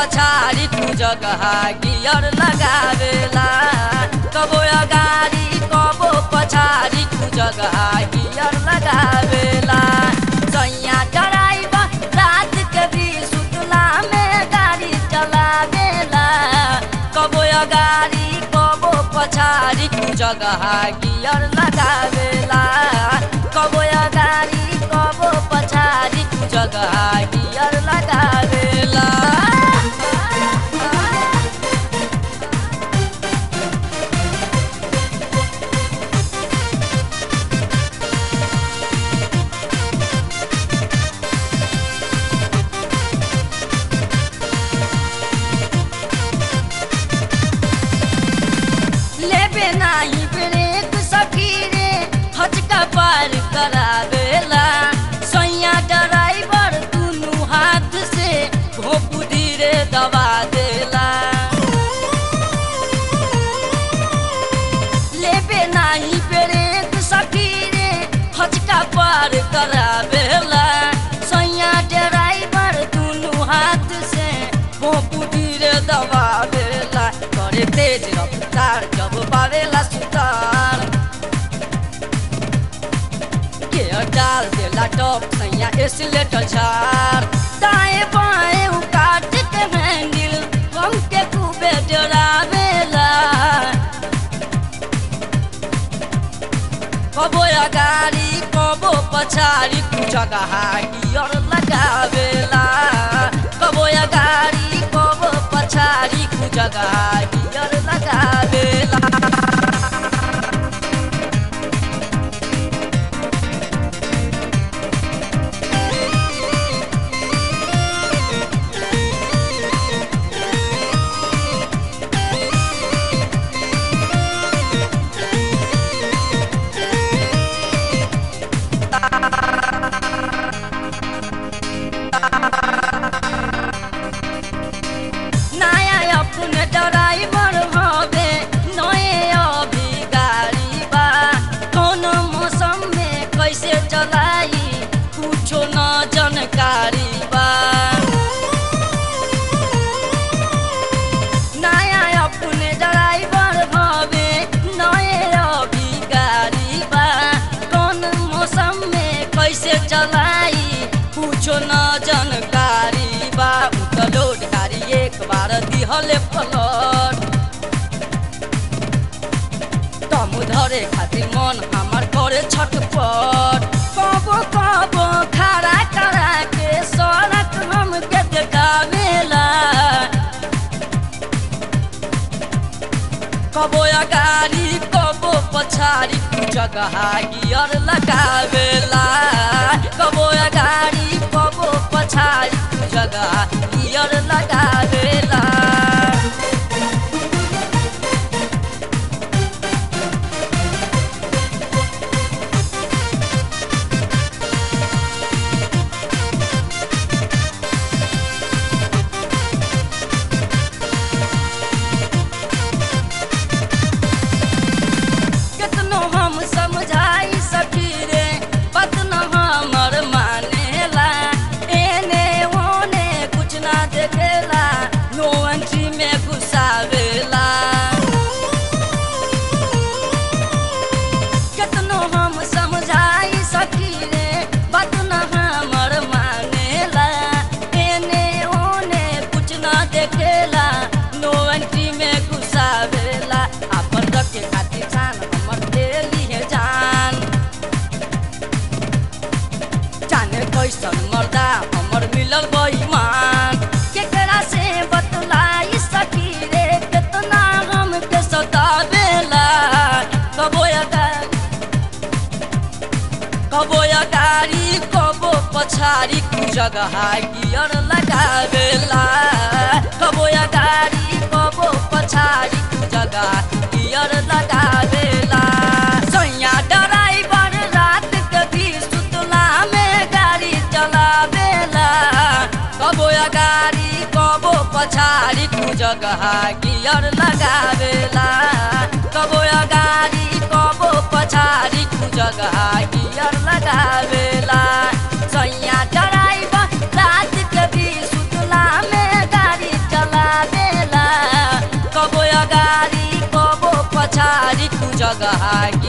पछाडि तू जगह गियर लगावेला कबो अगाडि कबो पछाडि तू जगह गियर लगावेला सैया ड्राइवर रात के भी सुतला में गाडी चलावेला कबो अगाडि कबो पछाडि तू जगह गियर लगावेला कबो अगाडि कबो पछाडि तू जगह गियर लगावेला लेबे नाही ब्रेक सखी रे हचका पार करावेला सैया ड्राइवर दुनु हाथ से घोपू धीरे दबा देला लेबे नाही ब्रेक सखी रे हचका पार करावेला सैया ड्राइवर दुनु हाथ से घोपू धीरे दबा देला करे तेज रफ्तार जब पावेला सुतार गियर डाल देला टॉप सैया एसिलेटर झार दाएं बाएं उ काट के हैंडल हम के खूबे डरावेला कबो अगाडि कबो पछाडि तू जगह गियर लगावेला कबो अगाडि कबो पछाडि तू जगह गियर लगावेला नया अपने ड्राइवर हवे नए अभी गाड़ी बा कौन मौसम में कैसे चलाई कुछो न जानकारी बा नया अपने ड्राइवर हवे नए अभी गाड़ी बा कौन मौसम में कैसे चलाई कुछो न जानकारी बा उ त लोड गाड़ी एक बार दिहले पलट दम धरे खातिर मन हमर करे छटपट कबो कबो खड़ा करा के सड़क हमके देखावेला कबो अगाडि कबो पछाडि तू जगह गियर लगावेला कबो अगाडि कबो पछाडि तू जगह गियर लगावेला केतनो हम समझाई सखी रे बात न हमर मानेला एने ओने कुछ ना देखेला नो एंट्री में घुसावेला केतनो हम समझाई सखी रे बात न हमर मानेला एने ओने कुछ ना देखेला नो एंट्री में घुसावेला अपन रखे खातिर जान हमर देली है जान जाने कैसन मर्दा हमर मिलल बेईमान केकरा से बतलाई सखी रे केतना हम के सतावेला कबो अगाडि कबो अगाडि कबो पछाडि तू जगह गियर लगावेला कबो अगाडि कबो पछाडि तू जगह गियर लगावेला सैया ड्राइवर रात के भी सुतला में गाडी चलावेला कबो अगाडि कबो पछाडि तू जगह गियर लगावेला कबो अगाडि कबो पछाडि तू जगह गियर लगावेला सैया ड्राइवर रात के भी सुतला में गाडी चला जगह